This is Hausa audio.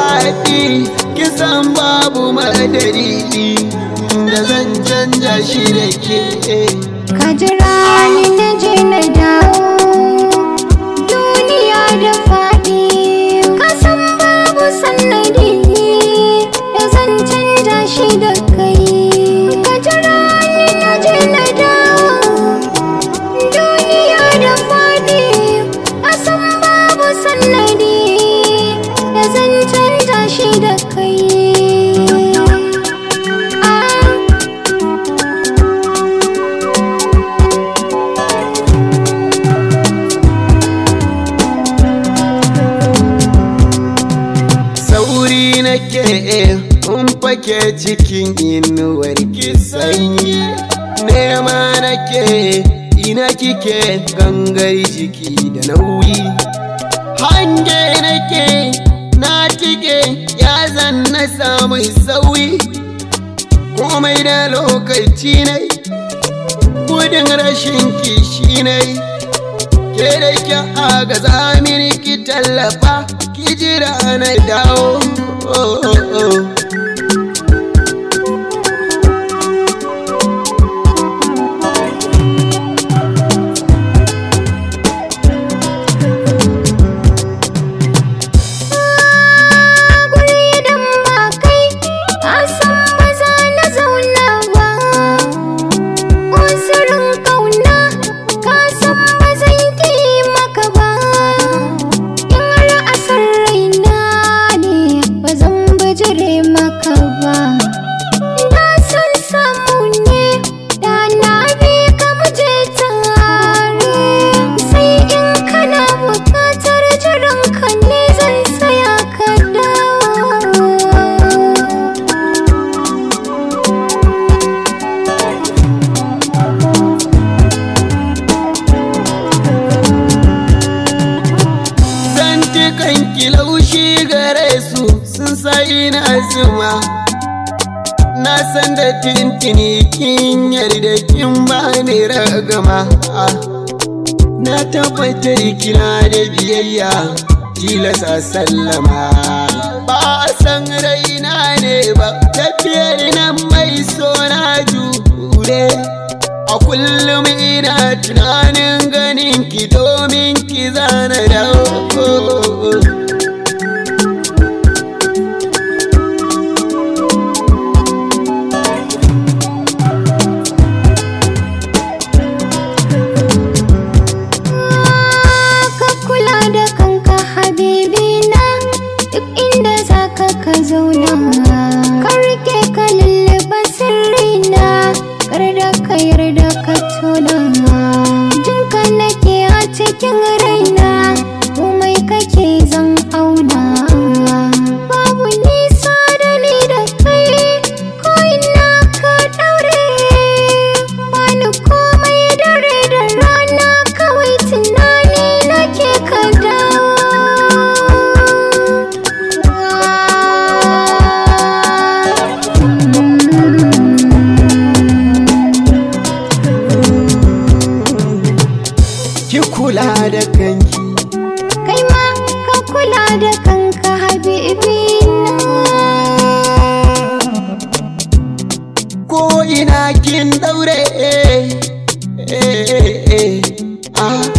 faɗi kisan babu madari da zan canja shi da ke Ka jira ni na je na dawo duniya da faɗi ka san babu sannadi da zan canja shi da kai ka jira ni na je na dawo duniya da faɗi ka san babu sannadi da zan canja shi da kai Ah. sauri nake in fake cikin inuwar ki sanyi nema nake ina kike gangar jiki da nauyi hange nake na tike ya zan na samu sauyi komai da lokaci ne gudun rashin kishi ne ke da ki agaza mini ki tallafa ki jira na dawo oh, oh, oh. guri idan ba kai ka san ba za na zauna ba uzurin kauna ka san ba zan ki maka ba in ra'asar raina ne ba zan bijire maka ba na san samu ne da na bi ka muje tare sai in kana bukatar jiran ka ne zan tsaya ka dawo zantukan ki laushi gare su sun sai na zuma na san da tintini kin yarda kin bani ragama na tabbatar kina da biyayya tilasa sallama ba a san raina ne ba tafiyar nan mai so na jure a kullum ina tunanin ganin ki domin ki zana dawo ka kula da kanka habibina duk inda zaka ka zauna ka rike ka lullube sirrina kar da ka yarda ka tona jinka nake a cikin raina komai kake zan auna babu nisa da ni da kai ko ina ka daure bani komai dare da rana kawai tunani nake ka ki kula da kanki kai ma ka kula da kanka habibina ko ina kin daure eh, eh, eh, eh, ah.